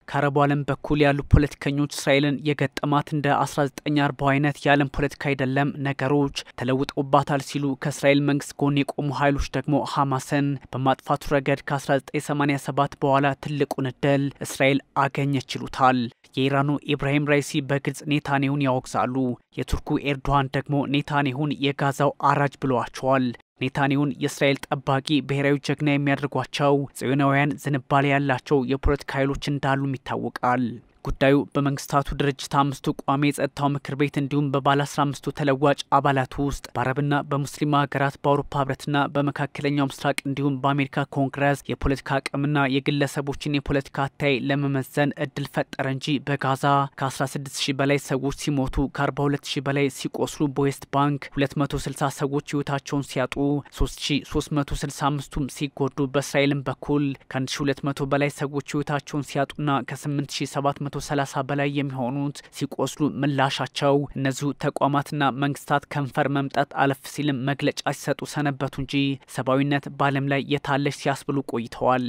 ከአረቡ ዓለም በኩል ያሉ ፖለቲከኞች እስራኤልን የገጠማት እንደ 1940 አይነት የዓለም ፖለቲካ አይደለም፣ ነገሮች ተለውጠውባታል ሲሉ ከእስራኤል መንግስት ጎን የቆሙ ኃይሎች ደግሞ ሐማስን በማጥፋቱ ረገድ ከ1987 በኋላ ትልቁን እድል እስራኤል አገኘች ይሉታል። የኢራኑ ኢብራሂም ራይሲ በግልጽ ኔታንያሁን ያወግዛሉ። የቱርኩ ኤርዶዋን ደግሞ ኔታንያሁን የጋዛው አራጅ ብለዋቸዋል። ኔታንያሁን የእስራኤል ጠባቂ ብሔራዊ ጀግና የሚያደርጓቸው ጽዮናውያን ዝንባሌ ያላቸው የፖለቲካ ኃይሎች እንዳሉም ይታወቃል። ጉዳዩ በመንግስታቱ ድርጅት አምስቱ ቋሚ የጸጥታው ምክር ቤት እንዲሁም በባለ አስራ አምስቱ ተለዋጭ አባላት ውስጥ በአረብና በሙስሊም ሀገራት በአውሮፓ ህብረትና በመካከለኛው ምስራቅ እንዲሁም በአሜሪካ ኮንግረስ የፖለቲካ አቅምና የግለሰቦችን የፖለቲካ አታይ ለመመዘን እድል ፈጠረ እንጂ በጋዛ ከ16 ሺህ በላይ ሰዎች ሲሞቱ ከ42 ሺህ በላይ ሲቆስሉ በዌስት ባንክ 260 ሰዎች ህይወታቸውን ሲያጡ 3365ቱም ሲጎዱ በእስራኤልም በኩል ከ1200 በላይ ሰዎች ህይወታቸውን ሲያጡና ከ8700 130 በላይ የሚሆኑት ሲቆስሉ ምላሻቸው እነዚሁ ተቋማትና መንግስታት ከንፈር መምጠት አለፍ ሲልም መግለጫ ሲሰጡ ሰነበቱ እንጂ ሰብአዊነት በዓለም ላይ የታለች ሲያስብሉ ቆይተዋል።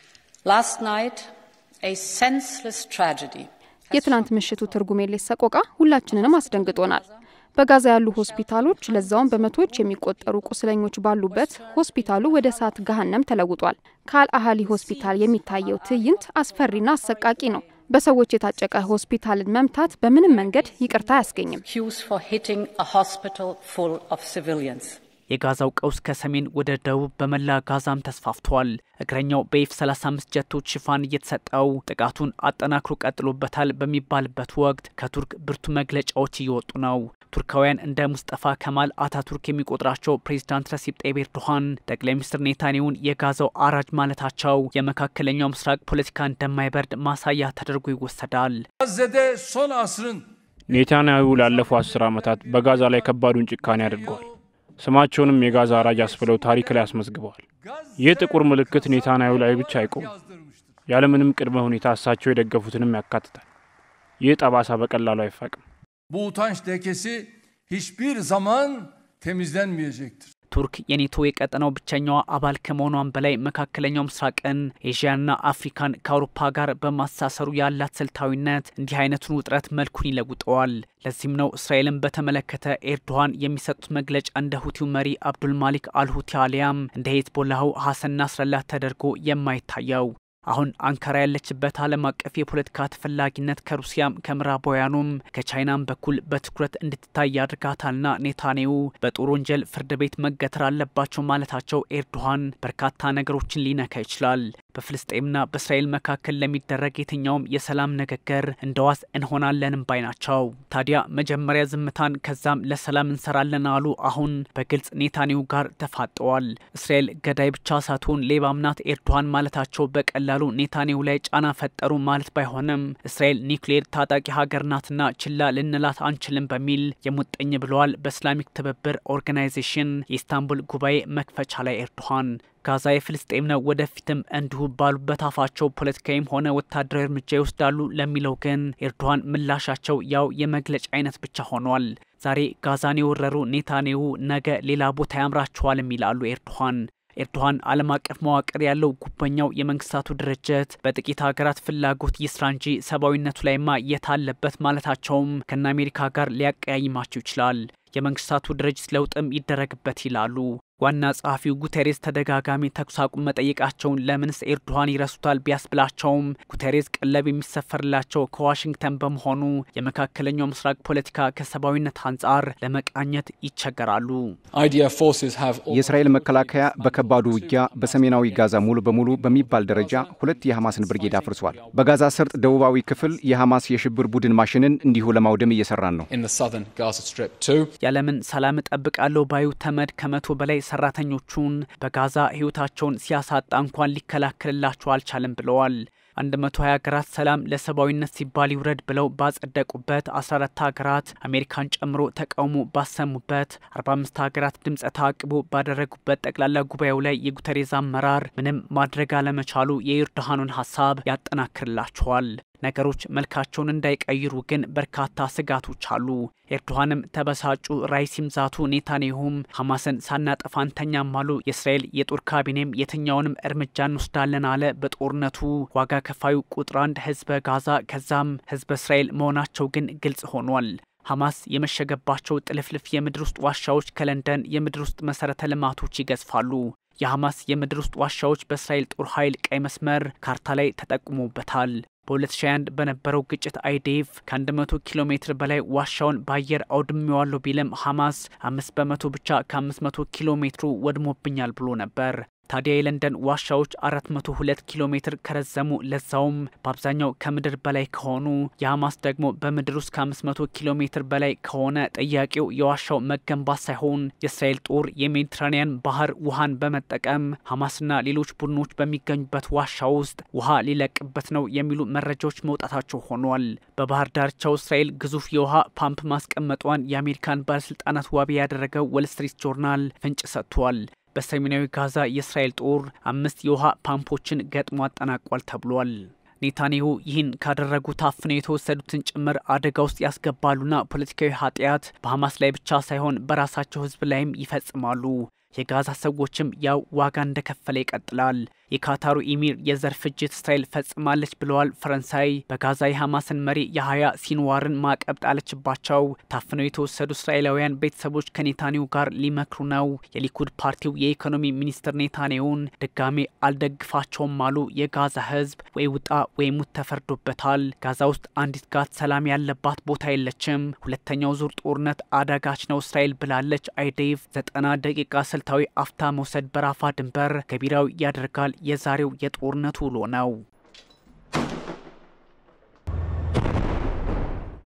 የትናንት ምሽቱ ትርጉም የለሽ ሰቆቃ ሁላችንንም አስደንግጦናል። በጋዛ ያሉ ሆስፒታሎች ለዛውም በመቶዎች የሚቆጠሩ ቁስለኞች ባሉበት ሆስፒታሉ ወደ እሳት ገሃነም ተለውጧል። ከአል አህሊ ሆስፒታል የሚታየው ትዕይንት አስፈሪና አሰቃቂ ነው። በሰዎች የታጨቀ ሆስፒታልን መምታት በምንም መንገድ ይቅርታ አያስገኝም። የጋዛው ቀውስ ከሰሜን ወደ ደቡብ በመላ ጋዛም ተስፋፍቷል። እግረኛው በኤፍ 35 ጀቶች ሽፋን እየተሰጠው ጥቃቱን አጠናክሮ ቀጥሎበታል በሚባልበት ወቅት ከቱርክ ብርቱ መግለጫዎች እየወጡ ነው። ቱርካውያን እንደ ሙስጠፋ ከማል አታቱርክ የሚቆጥራቸው ፕሬዚዳንት ረሲፕ ጣይብ ኤርዶሃን ጠቅላይ ሚኒስትር ኔታንያሁን የጋዛው አራጅ ማለታቸው የመካከለኛው ምስራቅ ፖለቲካ እንደማይበርድ ማሳያ ተደርጎ ይወሰዳል። ኔታንያሁ ላለፉ አስር ዓመታት በጋዛ ላይ ከባዱን ጭካኔ አድርገዋል። ስማቸውንም የጋዛ አራጅ አስብለው ታሪክ ላይ አስመዝግበዋል። ይህ ጥቁር ምልክት ኔታንያሁ ላይ ብቻ አይቆምም። ያለምንም ቅድመ ሁኔታ እሳቸው የደገፉትንም ያካትታል። ይህ ጠባሳ በቀላሉ አይፋቅም። Bu utanç lekesi hiçbir zaman temizlenmeyecektir. ቱርክ የኔቶ የቀጠናው ብቸኛዋ አባል ከመሆኗን በላይ መካከለኛው ምስራቅን ኤዥያና አፍሪካን ከአውሮፓ ጋር በማሳሰሩ ያላት ስልታዊነት እንዲህ አይነቱን ውጥረት መልኩን ይለውጠዋል። ለዚህም ነው እስራኤልን በተመለከተ ኤርዶሃን የሚሰጡት መግለጫ እንደ ሁቲው መሪ አብዱል ማሊክ አልሁቲ አሊያም እንደ ሄዝቦላሁ ሐሰን ናስረላህ ተደርጎ የማይታየው። አሁን አንካራ ያለችበት ዓለም አቀፍ የፖለቲካ ተፈላጊነት ከሩሲያም ከምዕራባውያኑም ከቻይናም በኩል በትኩረት እንድትታይ ያድርጋታልና ኔታንያሁ በጦር ወንጀል ፍርድ ቤት መገተር አለባቸው ማለታቸው ኤርዶሃን በርካታ ነገሮችን ሊነካ ይችላል። በፍልስጤምና በእስራኤል መካከል ለሚደረግ የትኛውም የሰላም ንግግር እንደ ዋስ እንሆናለንም ባይ ናቸው። ታዲያ መጀመሪያ ዝምታን ከዛም ለሰላም እንሰራለን አሉ። አሁን በግልጽ ኔታንያሁ ጋር ተፋጠዋል። እስራኤል ገዳይ ብቻ ሳትሆን ሌባም ናት ኤርዶሃን ማለታቸው በቀላሉ ኔታንያሁ ላይ ጫና ፈጠሩ ማለት ባይሆንም እስራኤል ኒውክሌር ታጣቂ ሀገር ናትና ችላ ልንላት አንችልም በሚል የሙጥኝ ብለዋል። በእስላሚክ ትብብር ኦርጋናይዜሽን የኢስታንቡል ጉባኤ መክፈቻ ላይ ኤርዶሃን ጋዛ የፍልስጤም ነው፣ ወደፊትም እንዲሁ ባሉበት አፋቸው ፖለቲካዊም ሆነ ወታደራዊ እርምጃ ይወስዳሉ ለሚለው ግን ኤርዶሃን ምላሻቸው ያው የመግለጫ አይነት ብቻ ሆኗል። ዛሬ ጋዛን የወረሩ ኔታንያሁ ነገ ሌላ ቦታ ያምራቸዋልም ይላሉ ኤርዶሃን። ኤርዶሃን ዓለም አቀፍ መዋቅር ያለው ጉበኛው የመንግስታቱ ድርጅት በጥቂት ሀገራት ፍላጎት ይስራ እንጂ ሰብአዊነቱ ላይማ የታለበት ማለታቸውም ከነ አሜሪካ ጋር ሊያቀያይማቸው ይችላል። የመንግስታቱ ድርጅት ለውጥም ይደረግበት ይላሉ። ዋና ጸሐፊው ጉቴሬስ ተደጋጋሚ ተኩስ አቁም መጠየቃቸውን ለምንስ ኤርዶሃን ይረሱታል ቢያስብላቸውም ጉቴሬስ ቀለብ የሚሰፈርላቸው ከዋሽንግተን በመሆኑ የመካከለኛው ምስራቅ ፖለቲካ ከሰብአዊነት አንጻር ለመቃኘት ይቸገራሉ። የእስራኤል መከላከያ በከባዱ ውጊያ በሰሜናዊ ጋዛ ሙሉ በሙሉ በሚባል ደረጃ ሁለት የሐማስን ብርጌድ አፍርሷል። በጋዛ ሰርጥ ደቡባዊ ክፍል የሐማስ የሽብር ቡድን ማሽንን እንዲሁ ለማውደም እየሰራን ነው። ያለምን ሰላም እጠብቃለሁ ባዩ ተመድ ከመቶ በላይ ሰራተኞቹን በጋዛ ህይወታቸውን ሲያሳጣ እንኳን ሊከላከልላቸው አልቻለም ብለዋል። 120 ሀገራት ሰላም ለሰብአዊነት ሲባል ይውረድ ብለው ባጸደቁበት 14 ሀገራት አሜሪካን ጨምሮ ተቃውሞ ባሰሙበት 45 ሀገራት ድምፀ ተአቅቦ ባደረጉበት ጠቅላላ ጉባኤው ላይ የጉተሬዝ አመራር ምንም ማድረግ አለመቻሉ የኤርዶሃኑን ሀሳብ ያጠናክርላቸዋል። ነገሮች መልካቸውን እንዳይቀይሩ ግን በርካታ ስጋቶች አሉ። ኤርዶሃንም ተበሳጩ፣ ራይሲም ዛቱ፣ ኔታንያሁም ሐማስን ሳናጠፋ አንተኛም አሉ። የእስራኤል የጦር ካቢኔም የትኛውንም እርምጃ እንወስዳለን አለ። በጦርነቱ ዋጋ ከፋዩ ቁጥር አንድ ህዝበ ጋዛ ከዛም ህዝበ እስራኤል መሆናቸው ግን ግልጽ ሆኗል። ሐማስ የመሸገባቸው ጥልፍልፍ የምድር ውስጥ ዋሻዎች ከለንደን የምድር ውስጥ መሠረተ ልማቶች ይገዝፋሉ። የሐማስ የምድር ውስጥ ዋሻዎች በእስራኤል ጦር ኃይል ቀይ መስመር ካርታ ላይ ተጠቁሞበታል። በ2021 በነበረው ግጭት አይዴፍ ከ100 ኪሎ ሜትር በላይ ዋሻውን በአየር አውድሜዋለሁ ቢልም ሐማስ አምስት በመቶ ብቻ ከ500 ኪሎ ሜትሩ ወድሞብኛል ብሎ ነበር። ታዲያ የለንደን ዋሻዎች 402 ኪሎ ሜትር ከረዘሙ ለዛውም በአብዛኛው ከምድር በላይ ከሆኑ የሐማስ ደግሞ በምድር ውስጥ ከ500 ኪሎ ሜትር በላይ ከሆነ ጥያቄው የዋሻው መገንባት ሳይሆን የእስራኤል ጦር የሜዲትራኒያን ባህር ውሃን በመጠቀም ሐማስና ሌሎች ቡድኖች በሚገኙበት ዋሻ ውስጥ ውሃ ሊለቅበት ነው የሚሉ መረጃዎች መውጣታቸው ሆኗል። በባህር ዳርቻው እስራኤል ግዙፍ የውሃ ፓምፕ ማስቀመጧን የአሜሪካን ባለስልጣናት ዋቢ ያደረገው ወል ስትሪት ጆርናል ፍንጭ ሰጥቷል። በሰሜናዊ ጋዛ የእስራኤል ጦር አምስት የውሃ ፓምፖችን ገጥሞ አጠናቋል ተብሏል። ኔታንያሁ ይህን ካደረጉ ታፍነው የተወሰዱትን ጭምር አደጋ ውስጥ ያስገባሉና ፖለቲካዊ ኃጢአት በሐማስ ላይ ብቻ ሳይሆን በራሳቸው ሕዝብ ላይም ይፈጽማሉ። የጋዛ ሰዎችም ያው ዋጋ እንደከፈለ ይቀጥላል። የካታሩ ኢሚር የዘር ፍጅት እስራኤል ፈጽማለች ብለዋል። ፈረንሳይ በጋዛ የሐማስን መሪ የሀያ ሲንዋርን ማዕቀብ ጣለችባቸው። ታፍነው የተወሰዱ እስራኤላውያን ቤተሰቦች ከኔታንያሁ ጋር ሊመክሩ ነው። የሊኩድ ፓርቲው የኢኮኖሚ ሚኒስትር ኔታንያሁን ድጋሜ አልደግፋቸውም አሉ። የጋዛ ህዝብ ወይ ውጣ ወይ ሙት ተፈርዶበታል። ጋዛ ውስጥ አንዲት ጋት ሰላም ያለባት ቦታ የለችም። ሁለተኛው ዙር ጦርነት አዳጋች ነው እስራኤል ብላለች። አይዴቭ ዘጠና ደቂቃ ስልታዊ አፍታ መውሰድ በራፋ ድንበር ገቢራዊ ያደርጋል። የዛሬው የጦርነቱ ውሎ ነው።